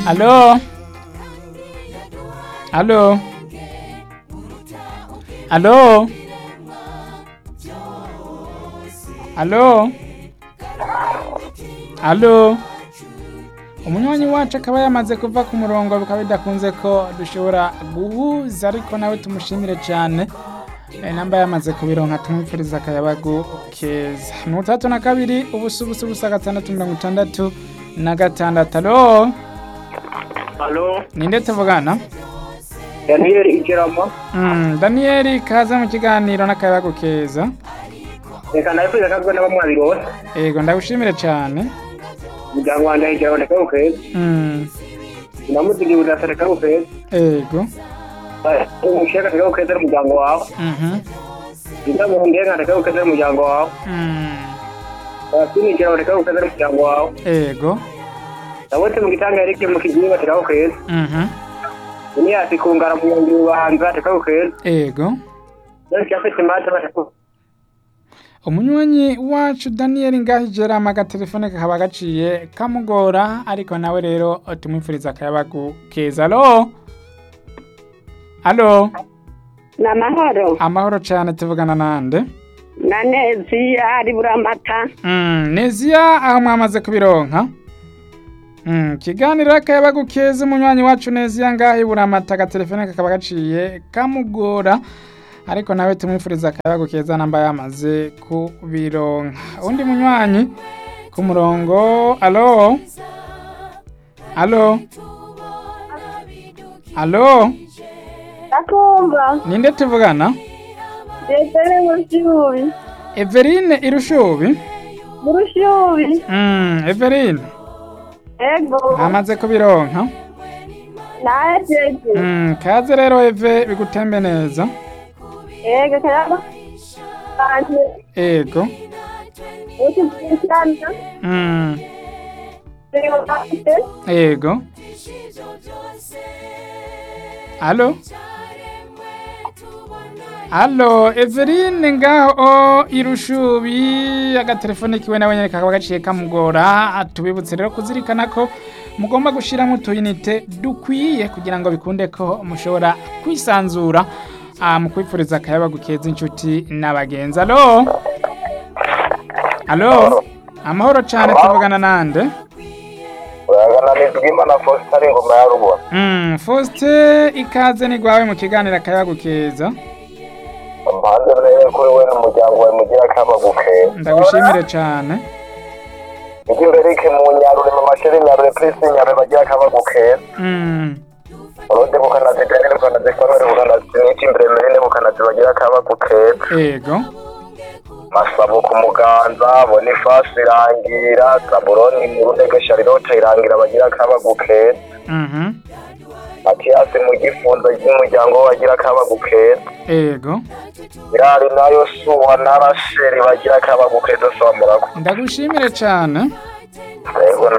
Aló. Aló. Aló. Aló. Aló. Umunywanyi wacu akaba yamaze kuva ku murongo bikaba bidakunze ko dushobora guhuza ariko nawe tumushimire cyane Eh, namba yamaze kubironka tumwifuriza akayabagu keza mirongo itandatu na kabiri ubusa ubusa ubusa gatandatu mirongo itandatu na gatandatu alo Halo, ninde tuvugana Daniel Igeramo. mm, daniyeli kaza mu kiganiro n'akayabagu keza Reka nabifuza kagwe n'abamwabiri bose. ego ndagushimire cyane Umuryango wanjye Igeramo reka ukeza. mm, Namuzigi budasa reka ukeza. ego Umushaka reka ukeza n'umuryango wawe. mhm, Indamu ndenga reka ukeza n'umuryango wawe. mm, Basini Igeramo reka ukeza n'umuryango wawe. ego Nabote mu gitanga Eric mu kiginga reka ukeza. mhm, Uniyasi kungara mu ngiri ubanza reka ukeza. ego Nasi afite mata reka umunywanyi wacu daniyeli ngaho jerama agatelefone kakaba gaciye kamugora ariko nawe rero tumwifuriza akayabagu keza alo alo ni amahoro amahoro cyane tuvugana nande na nezi ari buramata mm, neziya aho mwamaze kubironka mm, kiganiro akayabagu keza umunywanyi wacu neziya ngaho iburamata agatelefone kakaba gaciye kamugora ariko nawe tumwifuriza akayabagu keza namba yamaze kubironka undi munywanyi ku murongo alo alo alo ndakumva ninde tuvugana desere mu rushubi everine irushubi mu rushubi mm, everine ego amaze kubironka najeje mm, kaze rero eve bigutembe neza ego karaba kanje ego ukikurikirana mm, ego bafite ego alo alo everine ngaho irushubi agatelefone kiwe nawe nyene kakaba gaciye kamugora tubibutse rero kuzirikana ko mugomba gushiramo utuyinite dukwiye kugira ngo bikunde ko mushobora kwisanzura ah, mu kwifuriza akayabagu keza inshuti n'abagenzi alo alo amahoro cane tuvugana nande uragana n'izwimana Faustin ari ingoma ya rubona. Mm, Faustin ikaze ni gwawe mu kiganiro akayabagu keza Mpande rero kuri we n'umuryango wawe mugira akabagu keza. ndagushimire cane Ijya imbere iki mu nyarure mu mashuri nyarure Prince nyarure bagira akabagu keza. Mm, Urode bukanazi Daniel bukanazi Samuel bukanazi n'iki imbere Merine bukanazi bagira akabagu keza. ego Masabo ku muganza Boniface irangira Zaburoni mu rundege Charlotte irangira bagira akabagu keza. mhm, Matiyasi mu gifunzo ry'umuryango we bagira akabagu keza. ego Irari nayo suwa na Rasheli bagira akabagu keza sobanura ko. ndagushimire cane Yego